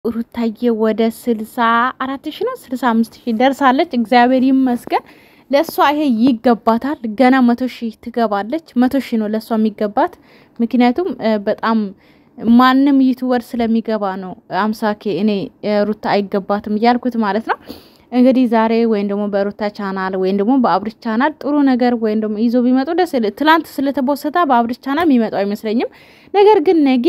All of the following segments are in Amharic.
ሩታዬ ወደ ስልሳ አራት ሺ ነው ስልሳ አምስት ሺ ደርሳለች። እግዚአብሔር ይመስገን። ለእሷ ይሄ ይገባታል። ገና መቶ ሺ ትገባለች። መቶ ሺ ነው ለእሷ የሚገባት። ምክንያቱም በጣም ማንም ዩቱበር ስለሚገባ ነው። አምሳ ኬ እኔ ሩታ አይገባትም እያልኩት ማለት ነው። እንግዲህ ዛሬ ወይም ደግሞ በሩታ ቻናል ወይም ደግሞ በአብርሽ ቻናል ጥሩ ነገር ወይም ደግሞ ይዞ ቢመጡ ደስ ትላንት ስለተቦሰታ በአብርሽ ቻናል የሚመጣው አይመስለኝም። ነገር ግን ነጌ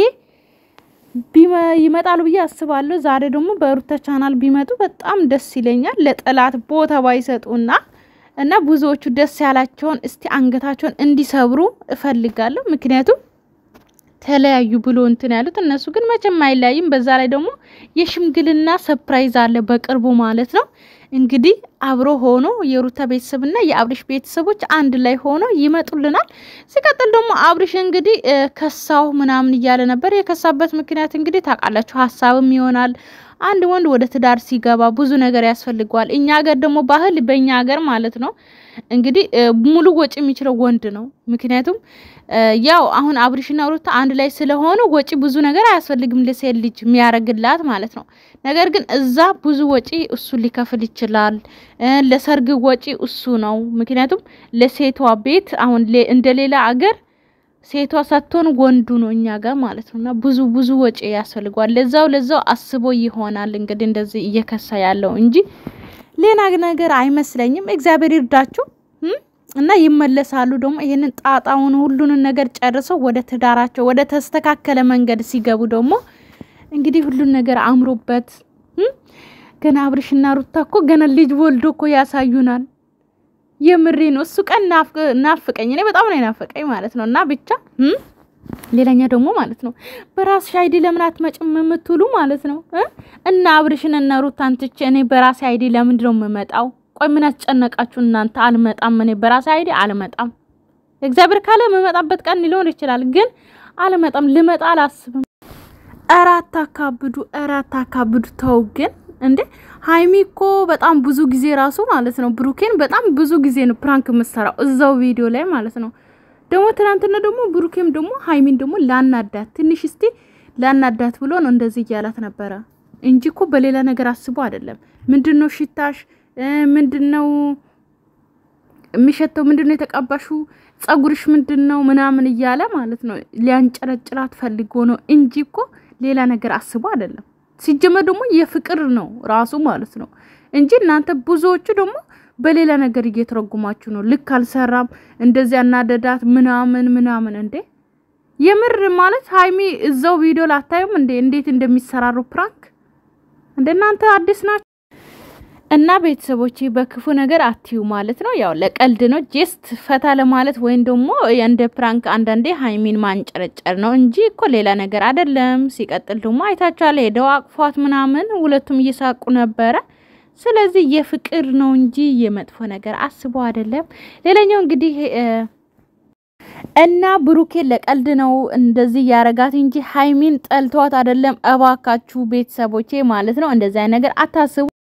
ይመጣሉ ብዬ አስባለሁ። ዛሬ ደግሞ በሩታ ቻናል ቢመጡ በጣም ደስ ይለኛል። ለጠላት ቦታ ባይሰጡና እና ብዙዎቹ ደስ ያላቸውን እስቲ አንገታቸውን እንዲሰብሩ እፈልጋለሁ። ምክንያቱም ተለያዩ ብሎ እንትን ያሉት እነሱ ግን መቼም አይለያይም። በዛ ላይ ደግሞ የሽምግልና ሰፕራይዝ አለ በቅርቡ ማለት ነው። እንግዲህ አብሮ ሆኖ የሩታ ቤተሰብና የአብርሽ ቤተሰቦች አንድ ላይ ሆኖ ይመጡልናል። ሲቀጥል ደግሞ አብርሽ እንግዲህ ከሳው ምናምን እያለ ነበር። የከሳበት ምክንያት እንግዲህ ታውቃላችሁ፣ ሀሳብም ይሆናል አንድ ወንድ ወደ ትዳር ሲገባ ብዙ ነገር ያስፈልገዋል። እኛ ሀገር ደግሞ ባህል በእኛ ሀገር ማለት ነው እንግዲህ ሙሉ ወጪ የሚችለው ወንድ ነው። ምክንያቱም ያው አሁን አብርሽና ሩታ አንድ ላይ ስለሆኑ ወጪ ብዙ ነገር አያስፈልግም ለሴት ልጅ የሚያደርግላት ማለት ነው። ነገር ግን እዛ ብዙ ወጪ እሱ ሊከፍል ይችላል። ለሰርግ ወጪ እሱ ነው። ምክንያቱም ለሴቷ ቤት አሁን እንደ ሌላ አገር ሴቷ ሳትሆን ወንዱ ነው እኛ ጋር ማለት ነው። እና ብዙ ብዙ ወጪ ያስፈልገዋል። ለዛው ለዛው አስቦ ይሆናል እንግዲህ እንደዚህ እየከሳ ያለው እንጂ ሌላ ነገር አይመስለኝም። እግዚአብሔር ይርዳችሁ እና ይመለሳሉ። ደግሞ ይሄንን ጣጣውን ሁሉንን ነገር ጨርሰው ወደ ትዳራቸው ወደ ተስተካከለ መንገድ ሲገቡ ደግሞ እንግዲህ ሁሉን ነገር አምሮበት ገና አብርሽና ሩታ እኮ ገና ልጅ ወልዶ እኮ ያሳዩናል። የምሬ ነው። እሱ ቀን ናፍቀኝ፣ እኔ በጣም ነው ናፈቀኝ ማለት ነው። እና ብቻ ሌላኛ ደግሞ ማለት ነው በራስሽ አይዲ ለምን አትመጭም የምትሉ ማለት ነው። እና አብርሽን እና ሩታን ትቼ እኔ በራሴ አይዲ ለምንድን ነው የምመጣው? ቆይ ምን ያስጨነቃችሁ እናንተ? አልመጣም፣ እኔ በራሴ አይዲ አልመጣም። እግዚአብሔር ካለ የምመጣበት ቀን ሊሆን ይችላል፣ ግን አልመጣም። ልመጣ አላስብም። ኧረ አታካብዱ፣ ኧረ አታካብዱ። ተው ግን እንዴ ሀይሚ እኮ በጣም ብዙ ጊዜ ራሱ ማለት ነው ብሩኬን በጣም ብዙ ጊዜ ነው ፕራንክ የምሰራው እዛው ቪዲዮ ላይ ማለት ነው። ደግሞ ትናንትና ደግሞ ብሩኬም ደግሞ ሀይሚን ደግሞ ላናዳት ትንሽ እስቲ ላናዳት ብሎ ነው እንደዚህ እያላት ነበረ እንጂ እኮ በሌላ ነገር አስቦ አይደለም። ምንድን ነው ሽታሽ? ምንድን ነው የሚሸተው? ምንድን ነው የተቀባሹ? ጸጉርሽ ምንድን ነው ምናምን እያለ ማለት ነው ሊያንጨረጭራት ፈልጎ ነው እንጂ እኮ ሌላ ነገር አስቦ አይደለም። ሲጀመር ደግሞ የፍቅር ነው ራሱ ማለት ነው እንጂ እናንተ ብዙዎቹ ደግሞ በሌላ ነገር እየተረጉማችሁ ነው። ልክ አልሰራም እንደዚህ አናደዳት ምናምን ምናምን። እንዴ የምር ማለት ሀይሚ እዛው ቪዲዮ ላታዩም እንዴ እንዴት እንደሚሰራሩ ፕራንክ እንደ እናንተ አዲስ ናቸው። እና ቤተሰቦች በክፉ ነገር አትዩ ማለት ነው። ያው ለቀልድ ነው ጀስት ፈታ ለማለት ወይም ደግሞ እንደ ፕራንክ አንዳንዴ ሀይሚን ማንጨረጨር ነው እንጂ እኮ ሌላ ነገር አይደለም። ሲቀጥል ደግሞ አይታችኋል፣ ሄደው አቅፏት ምናምን ሁለቱም እየሳቁ ነበረ። ስለዚህ የፍቅር ነው እንጂ የመጥፎ ነገር አስቦ አይደለም። ሌላኛው እንግዲህ እና ብሩኬ ለቀልድ ነው እንደዚህ ያረጋት እንጂ ሀይሚን ጠልተዋት አይደለም። እባካችሁ ቤተሰቦቼ ማለት ነው እንደዚህ አይነት ነገር አታስቡ።